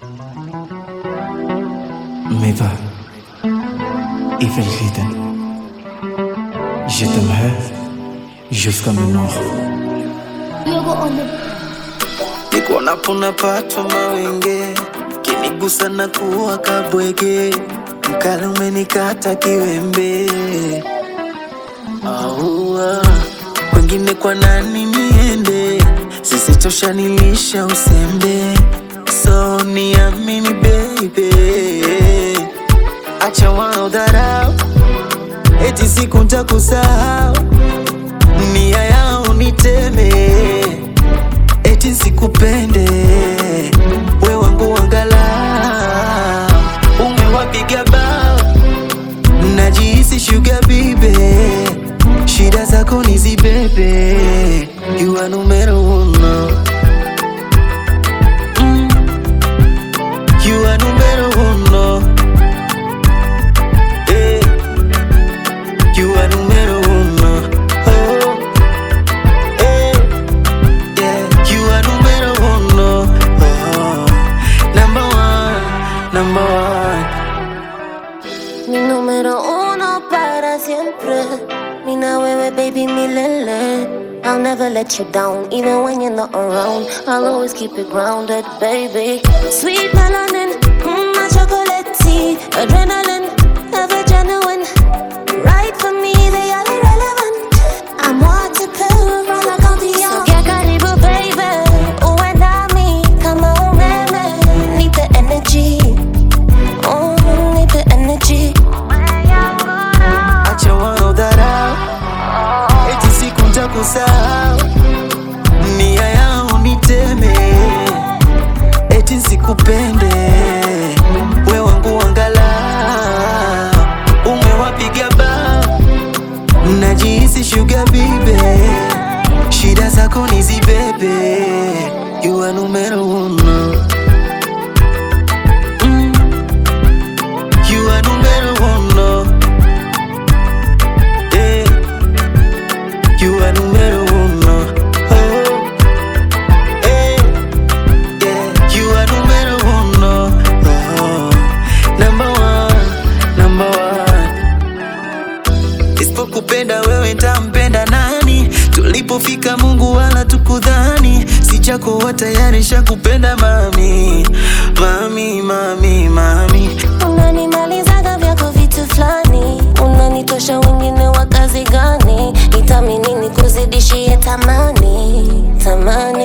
Mais va, Evelyn, je t'aimerai jusqu'à mes morts. nikuonapo napatwa mawenge, kinigusa na kuwa kabwege, mkali umenikata kiwembe. Aua, kwengine kwa nani niende? Zisitosha nilisha usembe, so niamini baby, acha wanaodharau eti siku ntakusahau, nia yao niteme eti sikupende we wangu wangala umewapiga bao najihisi shuga bibe shida zako nizibebe you are numero uno Mm. you are numero uno Eh. you are numero uno oh. Eh. Yeah, you are numero uno. Oh, number one, number one. Mi número uno para siempre. Mina wewe baby milele. I'll never let you down, even when you're not around. I'll always keep it grounded, baby. Sweet melanin, mm, my chocolate tea, adrenaline, ever genuine. Right for me, they are irrelevant. I'm waterproof, all I can be on. So get karibu, baby. Uwe nami kama umeme. Need the energy. Oh, need the energy. Acha wanaodharau eti siku ntakusahau, nia yao niteme, eti sikupende we wangu wangala, umewapiga bao, najihisi shuga bibe, shida zako nizibebe, you are numero uno. Mm. You are numero uno. Eh. You are numero uno. Oh. Eh. Yeah. You are numero uno. Oh. Number one. Number one. Isipokupenda wewe ntampenda nani? Tulipofika Mungu wala tukudhani, si chako wa tayari shakupenda mami, mami, mami, mami. Unanimalizaga vyako vitu fulani, unanitosha wengine wa kazi gani? Nitamini nikuzidishie tamani, tamani